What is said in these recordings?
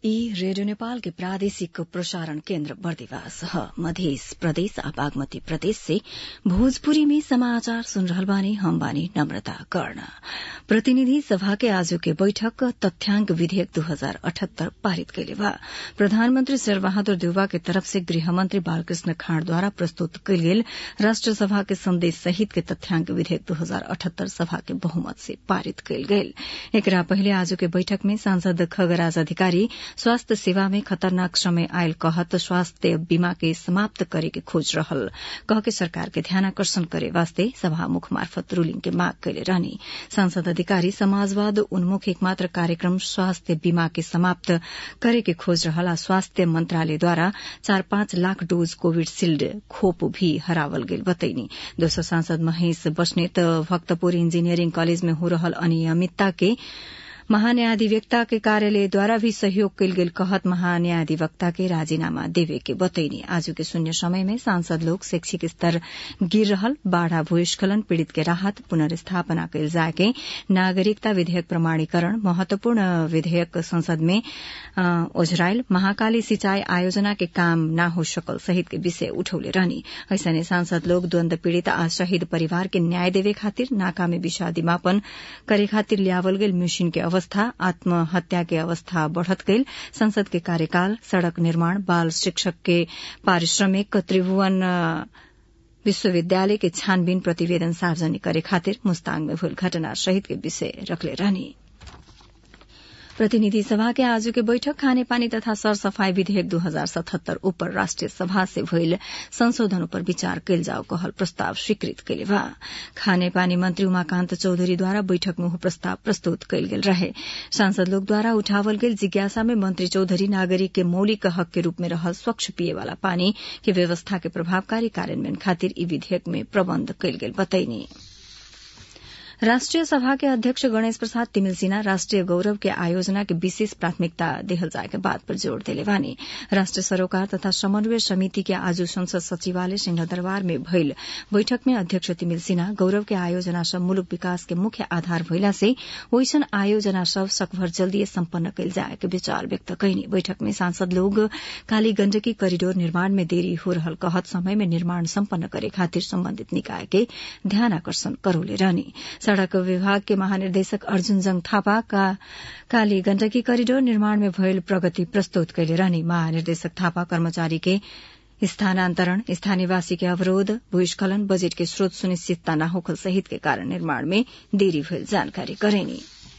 ई रेडियो नेपाल के प्रादेशिक प्रसारण केन्द्र बर्दिवास ह मधेस प्रदेश आ बागमती प्रदेश से भोजपुरी में समाचार सुन रहल बानी हम बानी नम्रता कर्ण प्रतिनिधि सभा के आजु के बैठक तथ्याङ्क विधेयक दू हजार अठहत्तर पारित कैले बा प्रधानमन्त्री शेरबहादुर देउवा के तरफ से गृहमन्त्री बालकृष्ण खाँडद्वारा प्रस्तुत कैल गेल राष्ट्र सभा के संदेश सहित के तथ्याङ्क विधेयक दू हजार अठहत्तर सभा के बहुमत से पारित कैल गेल एकरा पहिले आजु के बैठक में सांसद खगराज अधिकारी स्वास्थ्य सेवा में खतरनाक समय आयल कहत स्वास्थ्य बीमा के समाप्त करे के खोज रहल कह के सरकार के ध्यानाकर्षण करे वास्ते सभामुख मार्फत रूलिंग के माग कैले रहनी सांसद अधिकारी समाजवाद उन्मुख एकमात्र कार्यक्रम स्वास्थ्य बीमा के समाप्त करे के खोज रहल आ स्वास्थ्य मंत्रालयद्वारा चार पाँच लाख डोज कोविड शिल्ड खोप भी हरावल गेल बतैनी दोसर सांसद महेश बस्नेत भक्तपुर इंजीनियरिंग कॉलेज में हो रहल अनियमितता के महान्यायाधिवक्ता के कार्यालयद्वारा भी सहयोग कैल गेल कहत महान्यायाधिवक्ता के राजीनामा देवे के बतैनी आजू के शून्य समय में सांसद लोग शैक्षिक स्तर गिर रहल बाढ़ा भूस्खलन पीड़ित के राहत पुनर्स्थापना कैल जाए के नागरिकता विधेयक प्रमाणीकरण महत्वपूर्ण विधेयक संसद में ओझराइल महाकाली सिंचाई आयोजना के काम न हो सकल सहित के विषय उठौले रहनी ऐसने सांसद लोग द्वन्द पीड़ित आ शहीद परिवार के न्याय देवे खातिर नाकामी विषादिमापन करे खातिर ल्यावल गेल मिशन के अवस्था आत्महत्या के अवस्था बढ़त गईल संसद के कार्यकाल सड़क निर्माण बाल शिक्षक के पारिश्रमिक त्रिभुवन विश्वविद्यालय के छानबीन प्रतिवेदन सार्वजनिक करे खातिर मुस्ताङ में भूल घटना सहित के विषय रखले रहनी प्रतिनिधि सभा के आजु के बैठक खानेपानी तथा सरसफाई विधेयक दू हजार सतहत्तर ऊपर राष्ट्रिय सभा से भइल संशोधन पर विचार कैल जाओ कहल प्रस्ताव स्वीकृत कैले बा खानेपानी मंत्री उमाकान्त चौधरीद्वारा बैठक में प्रस्ताव प्रस्तुत कैल गेल रहे सांसद लोग द्वारा उठावल गेल जिज्ञासा में मंत्री चौधरी नागरिक के मौलिक हक के रूप में रहल स्वच्छ पिए वाला पानी के व्यवस्था के प्रभावकारी कार्यान्वयन खातिर ई विधेयक में प्रबन्ध कैल गेल बतैनी राष्ट्रिय सभा के अध्यक्ष गणेश प्रसाद तिमिल सिन्हा राष्ट्रिय गौरव के आयोजना के विशेष प्राथमिकता देहल जाए के बात पर जोड़ देले बानी राष्ट्रिय सरोकार तथा समन्वय समिति के आज संसद सचिवालय सिंहदरबार में भइल बैठक में अध्यक्ष तिमिल सिन्हा गौरव के आयोजना सब मुलुक विकास के मुख्य आधार भइला से ओइसन आयोजना सब सकभर जल्दी सम्पन्न कैल जाए के विचार व्यक्त कैनी बैठक में सांसद लोग काली गण्डकी करिडोर निर्माण में देरी हो रहल कहत समय में निर्माण सम्पन्न करे खातिर सम्बन्धित निकाय के ध्यान आकर्षण करौले रहनी सड़क विभाग के महानिर्देशक अर्जुन जंग थापा का काली गण्डकी करिडोर निर्माण में भयल प्रगति प्रस्तुत कैले रहनी महानिर्देशक थापा कर्मचारी के स्थानान्तरण स्थानीयवासी के अवरोध भूस्खलन बजेट के स्रोत सुनिश्चितता न होखल सहित के कारण निर्माण में देरी भइल जानकारी करेनी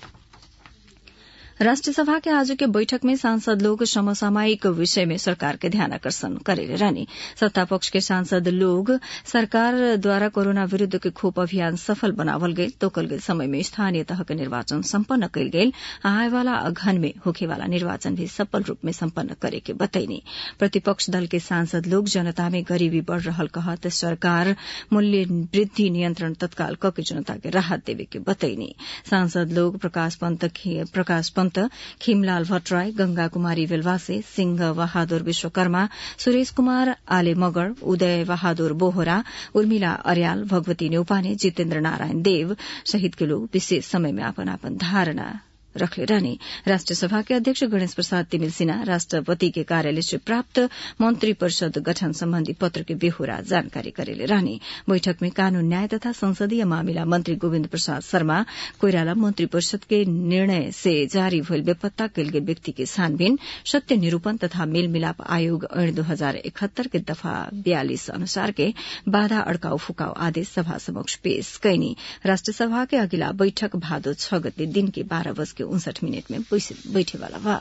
राष्ट्रिय सभा के आज के बैठक में सांसद लोग समसामयिक विषय में सरकार के ध्यान आकर्षण करेले रहनी सत्ता पक्ष के सांसद लोग सरकार द्वारा कोरोना विरूद्ध के खोप अभियान सफल बनावल गईल तोकल गेल समय में स्थानीय तह के निर्वाचन सम्पन्न कैल गेल आए वाला अघन में होखे वाला निर्वाचन भी सफल रूप में सम्पन्न करे के बतैनी प्रतिपक्ष दल के सांसद लोग जनता में गरीबी बढ़ रहल कहत सरकार मूल्य वृद्धि नियंत्रण तत्काल क के जनता के राहत देवे के बतैनी सांसद लोग प्रकाश पंत प्रकाश पंत खीमलाल भट्टराई गंगा कुमारी वेलवासे सिंह बहादुर विश्वकर्मा सुरेश कुमार आले मगर उदय बहादुर बोहरा उर्मिला अर्याल भगवती नेउपाने जितेन्द्र नारायण देव सहित के लोग विशेष समय में अपन अपन धारणा रखले रहने राष्ट्रिय सभा के अध्यक्ष गणेश प्रसाद तिमिल सिन्हा राष्ट्रपति के कार्यालय से प्राप्त मंत्री परिषद गठन सम्बन्धी पत्र के बेहोरा जानकारी करेले रहने बैठक में कानून न्याय तथा संसदीय मामिला मंत्री गोविन्द प्रसाद शर्मा कोइराला मंत्री परिषद के निर्णय से जारी भइल बेपत्ता कैल गेल व्यक्ति के छानबीन सत्य निरूपण तथा मेल मिलाप आयोग ऐन दो हजार इकहत्तर के दफा बयालिस अनुसार के बाधा अड़काउ फुकाउ आदेश सभा समक्ष पेश कैनी राष्ट्रिय सभा के अगिला बैठक भादो छ गते दिन के बाह्र बज के उनसठ मिनट में बैठेवाला बा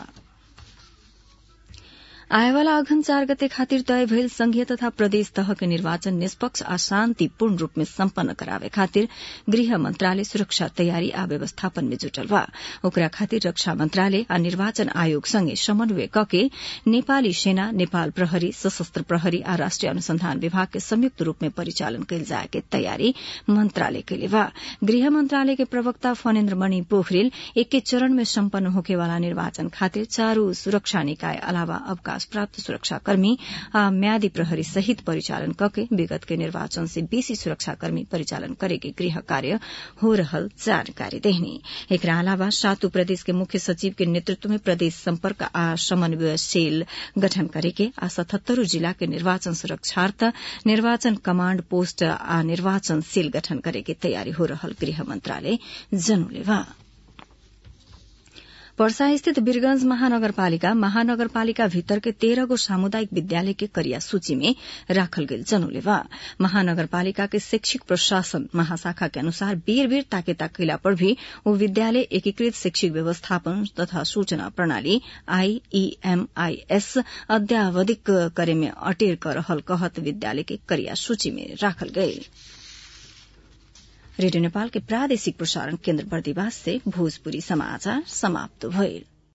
आएवाला अघन चार गते खातिर तय भइल संघीय तथा प्रदेश तह के निर्वाचन निष्पक्ष आ शान्तिपूर्ण रूप में सम्पन्न करावे खातिर गृह मंत्रालय सुरक्षा तयारी आ व्यवस्थापन में जुटल बा ओकरा खातिर रक्षा मंत्रालय आ निर्वाचन आयोग संगे समन्वय कके नेपाली सेना नेपाल प्रहरी सशस्त्र प्रहरी आ राष्ट्रिय अनुसंधान विभाग के संयुक्त रूप में परिचालन कैल जाए के तयारी मंत्रालय कैले बा गृह मंत्रालय के प्रवक्ता फनेन्द्र मणि पोखरेल एके चरण में सम्पन्न होकेवाला निर्वाचन खातिर चारू सुरक्षा निकाय अलावा अवकाश अवकाश प्राप्त सुरक्षाकर्मी आ म्यादी प्रहरी सहित परिचालन कके विगत के निर्वाचन से बेसी सुरक्षाकर्मी परिचालन करेके गृह कार्य हो रहल जानकारी देहनी एकरा अलावा सातु प्रदेश के मुख्य सचिव के नेतृत्व में प्रदेश सम्पर्क आ समन्वय सेल गठन करेके आ सतहत्तरू जिला के निर्वाचन सुरक्षार्थ निर्वाचन कमाण्ड पोस्ट आ निर्वाचन सेल गठन करेके तयारी हो रहल गृह मन्त्रालय जनौलेवा पर्सा स्थित वीरगंज महानगरपालिका महानगरपालिका भीतर के तेह्र गो सामुदायिक विद्यालय के करिया सूची में राखल गेल जनौलेवा महानगरपालिका के शैक्षिक प्रशासन महाशाखा के अनुसार बेर बेर ताके ताकैला पर भी वो विद्यालय एकीकृत शैक्षिक व्यवस्थापन तथा सूचना प्रणाली आईईएमआईएस अद्यावधिक करे में अटेर कर रहल कहत विद्यालय के करिया सूची में राखल गये रेडियो नेपाल के प्रादेशिक प्रसारण केन्द्र बर्दिवास से भोजपुरी समाचार समाप्त भइल